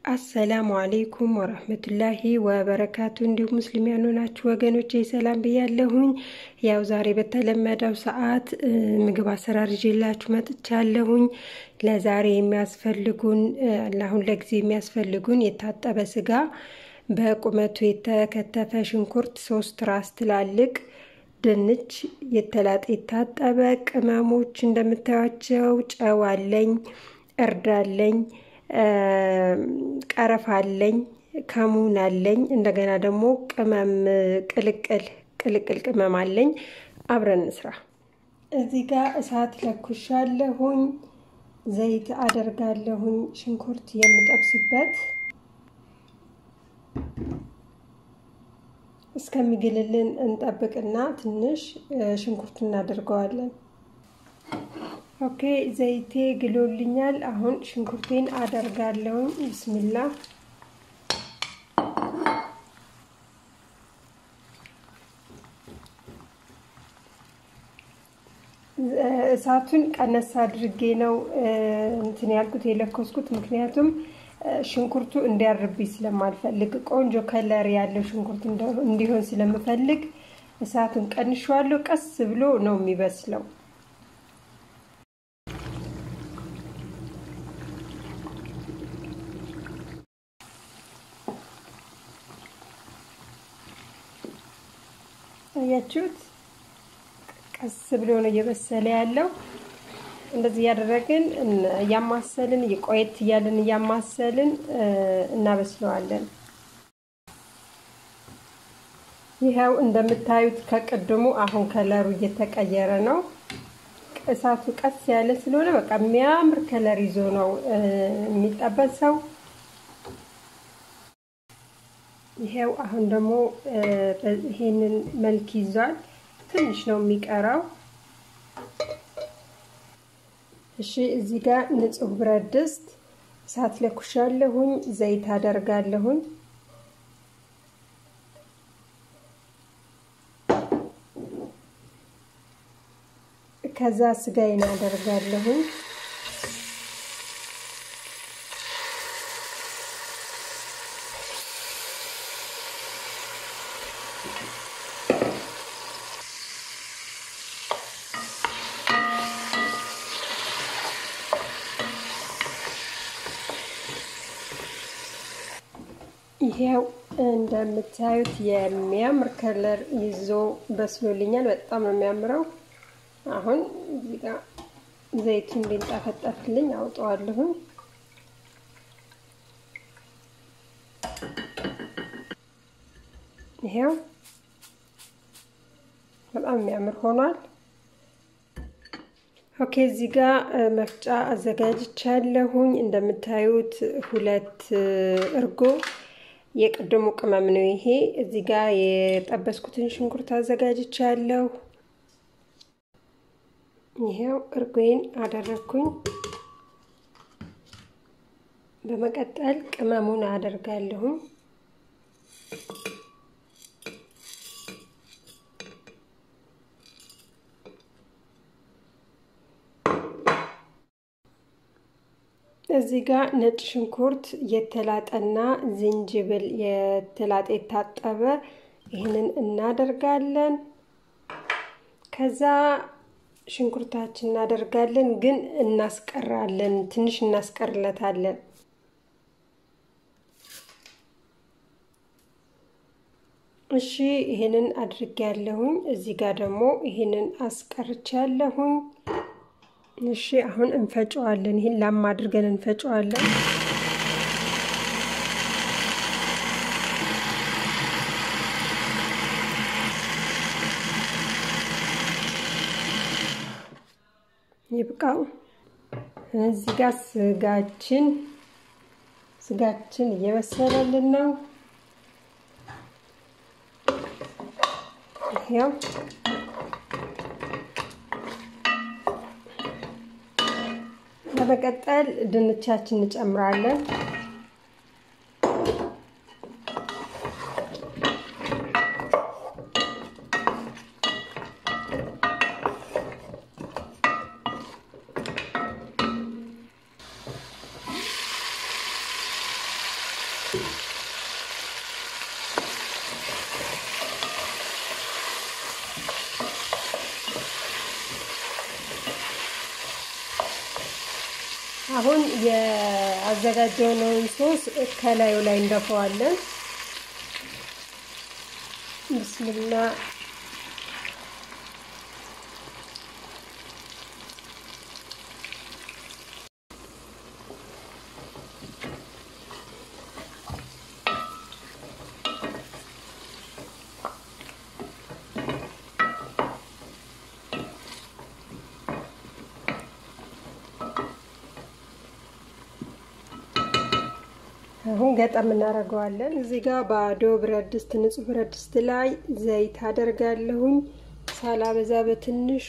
አሰላሙ አሌይኩም ወረህመቱላሂ ወበረካቱ። እንዲሁም ሙስሊም ያልሆናችሁ ወገኖቼ ሰላም ብያለሁኝ። ያው ዛሬ በተለመደው ሰዓት ምግብ አሰራር ይዤላችሁ መጥቻለሁኝ። ለዛሬ የሚያስፈልጉን ለአሁን ለጊዜ የሚያስፈልጉን የታጠበ ስጋ፣ በቁመቱ የተከተፈ ሽንኩርት ሶስት ራስ ትላልቅ ድንች፣ የተላጠ የታጠበ ቅመሞች እንደምታዩቸው፣ ጨው አለኝ፣ እርድ አለኝ ቀረፋ አለኝ፣ ከሙን አለኝ። እንደገና ደግሞ ቅመም ቅልቅል ቅልቅል ቅመም አለኝ። አብረን እንስራ። እዚህ ጋር እሳት ለኩሻለሁኝ፣ ዘይት አደርጋለሁኝ፣ ሽንኩርት የምጠብስበት እስከሚግልልን እንጠብቅና ትንሽ ሽንኩርት እናደርገዋለን። ኦኬ ዘይቴ ግሎልኛል። አሁን ሽንኩርቴን አደርጋለሁኝ። ብስሚላ እሳቱን ቀነስ አድርጌ ነው እንትን ያልኩት የለኮስኩት፣ ምክንያቱም ሽንኩርቱ እንዲያርብኝ ስለማልፈልግ ቆንጆ ከለር ያለው ሽንኩርት እንዲሆን ስለምፈልግ እሳቱን ቀንሸዋለሁ። ቀስ ብሎ ነው የሚበስለው። አያችሁት? ቀስ ብሎ ነው እየበሰለ ያለው። እንደዚህ እያደረግን እያማሰልን ቆየት እያለን እያማሰልን እናበስለዋለን። ይኸው እንደምታዩት ከቅድሙ አሁን ከለሩ እየተቀየረ ነው። እሳቱ ቀስ ያለ ስለሆነ በቃ የሚያምር ከለር ይዞ ነው የሚጠበሰው። ይሄው አሁን ደግሞ ይሄንን መልክ ይዟል። ትንሽ ነው የሚቀረው። እሺ እዚህ ጋር ንጹህ ብረት ድስት እሳት ለኩሻለሁኝ፣ ዘይት አደርጋለሁኝ። ከዛ ስጋዬን አደርጋለሁኝ። ይሄው እንደምታዩት የሚያምር ከለር ይዞ በስሎልኛል። በጣም ነው የሚያምረው። አሁን እዚህ ጋር ዘይቱ እንዲንጠፈጠፍልኝ አውጠዋለሁኝ። ይሄው በጣም የሚያምር ሆኗል። ኦኬ እዚህ ጋር መፍጫ አዘጋጅቻለሁኝ። እንደምታዩት ሁለት እርጎ የቅድሙ ቅመም ነው ይሄ። እዚህ ጋር የጠበስኩትን ሽንኩርት አዘጋጅቻለሁ። ይሄው እርጎዬን አደረግኩኝ። በመቀጠል ቅመሙን አደርጋለሁኝ። እዚህ ጋር ነጭ ሽንኩርት የተላጠና ዝንጅብል የተላጠ የታጠበ ይህንን እናደርጋለን። ከዛ ሽንኩርታችን እናደርጋለን፣ ግን እናስቀራለን፣ ትንሽ እናስቀርለታለን። እሺ ይህንን አድርጌያለሁኝ። እዚህ ጋር ደግሞ ይህንን አስቀርቻለሁኝ። እሺ አሁን እንፈጨዋለን። ይህን ላም አድርገን እንፈጨዋለን። ይብቃው። እዚህ ጋር ስጋችን ስጋችን እየበሰለልን ነው። ያው በመቀጠል ድንቻችን እንጨምራለን። አሁን የአዘጋጀነውን ሶስ ከላዩ ላይ እንደፈዋለን። ብስምላ አሁን ገጠም እናደርገዋለን። እዚህ ጋር ባዶ ብረት ድስት፣ ንጹህ ብረት ድስት ላይ ዘይት አደርጋለሁኝ ሳላበዛ በትንሹ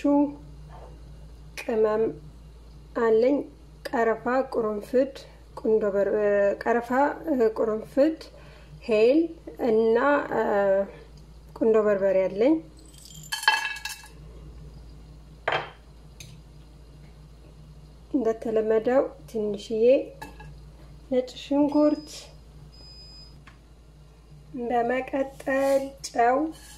ቅመም አለኝ። ቀረፋ፣ ቁርንፍድ፣ ቁንዶ ቀረፋ፣ ቁርንፍድ፣ ሄል እና ቁንዶ በርበሬ አለኝ። እንደተለመደው ትንሽዬ ነጭ ሽንኩርት፣ በመቀጠል ጨው፣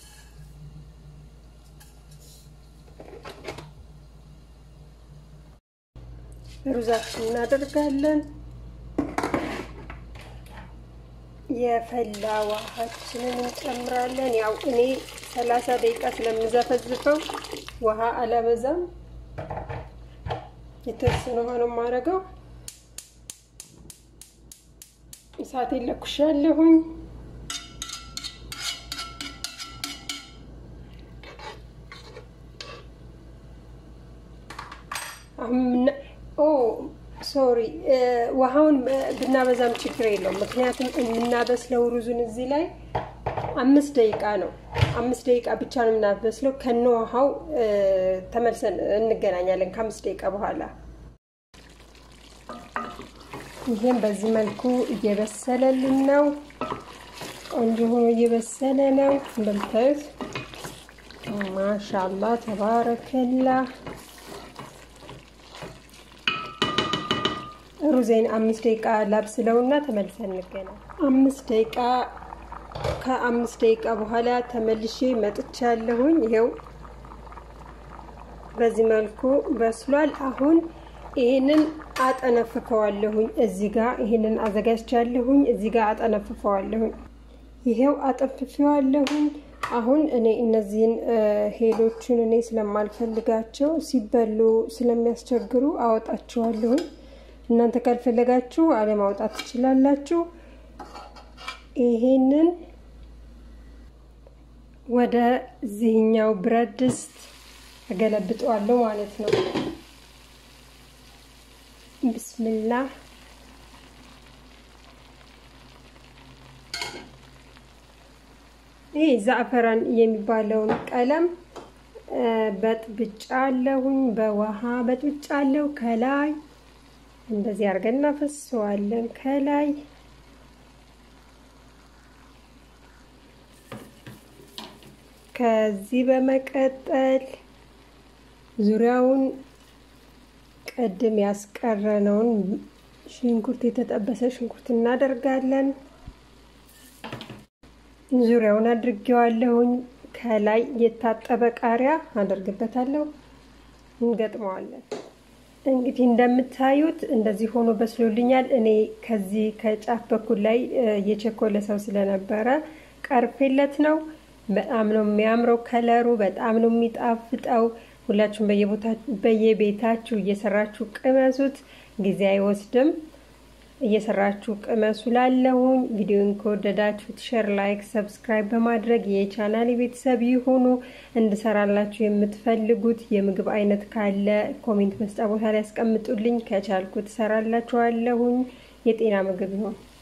ሩዛችን እናደርጋለን። የፈላ ውሃችንን እንጨምራለን። ያው እኔ ሰላሳ ደቂቃ ስለምዘፈዝፈው ውሃ አላበዛም። የተወሰነ ውሃ ነው የማደርገው። እሳቴን ለኩሻለሁኝ። ኦ ሶሪ፣ ውሃውን ብናበዛም ችግር የለውም። ምክንያቱም የምናበስለው ሩዙን እዚህ ላይ አምስት ደቂቃ ነው። አምስት ደቂቃ ብቻ ነው የምናበስለው። ከነ ውሃው ተመልሰን እንገናኛለን ከአምስት ደቂቃ በኋላ። ይህም በዚህ መልኩ እየበሰለልን ነው። ቆንጆ ሆኖ እየበሰለ ነው እንደምታዩት። ማሻላ ተባረከላ። ሩዜን አምስት ደቂቃ ላብስለውና ተመልሰን እንገናኝ። አምስት ደቂቃ ከአምስት ደቂቃ በኋላ ተመልሼ መጥቻለሁኝ። ይኸው በዚህ መልኩ በስሏል። አሁን ይህንን አጠነፍፈዋለሁኝ። እዚህ ጋር ይህንን አዘጋጅቻለሁኝ። እዚህ ጋር አጠነፍፈዋለሁኝ። ይሄው አጠንፍፌዋለሁኝ። አሁን እኔ እነዚህን ሄሎችን እኔ ስለማልፈልጋቸው ሲበሉ ስለሚያስቸግሩ አወጣቸዋለሁኝ። እናንተ ካልፈለጋችሁ አለማውጣት ትችላላችሁ። ይሄንን ወደ ዚህኛው ብረት ድስት እገለብጠዋለሁ ማለት ነው። ብስምላህ ይህ ዛዕፈራን የሚባለውን ቀለም በጥብጫ አለሁኝ፣ በውሃ በጥብጫ አለው። ከላይ እንደዚህ አድርገን እናፈሰዋለን። ከላይ ከዚህ በመቀጠል ዙሪያውን ቅድም ያስቀረነውን ሽንኩርት የተጠበሰ ሽንኩርት እናደርጋለን። ዙሪያውን አድርጌዋለሁኝ። ከላይ የታጠበ ቃሪያ አደርግበታለሁ። እንገጥመዋለን። እንግዲህ እንደምታዩት እንደዚህ ሆኖ በስሎልኛል። እኔ ከዚህ ከጫፍ በኩል ላይ የቸኮለ ሰው ስለነበረ ቀርፌለት ነው። በጣም ነው የሚያምረው ከለሩ፣ በጣም ነው የሚጣፍጠው። ሁላችሁም በየቤታችሁ እየሰራችሁ ቅመሱት፣ ጊዜ አይወስድም። እየሰራችሁ ቅመሱ። ላለሁኝ ቪዲዮን ከወደዳችሁት ሼር፣ ላይክ፣ ሰብስክራይብ በማድረግ የቻናል ቤተሰብ ይሁኑ። እንድሰራላችሁ የምትፈልጉት የምግብ አይነት ካለ ኮሜንት መስጫ ቦታ ላይ ያስቀምጡልኝ። ከቻልኩት እሰራላችኋለሁኝ። የጤና ምግብ ይሁን።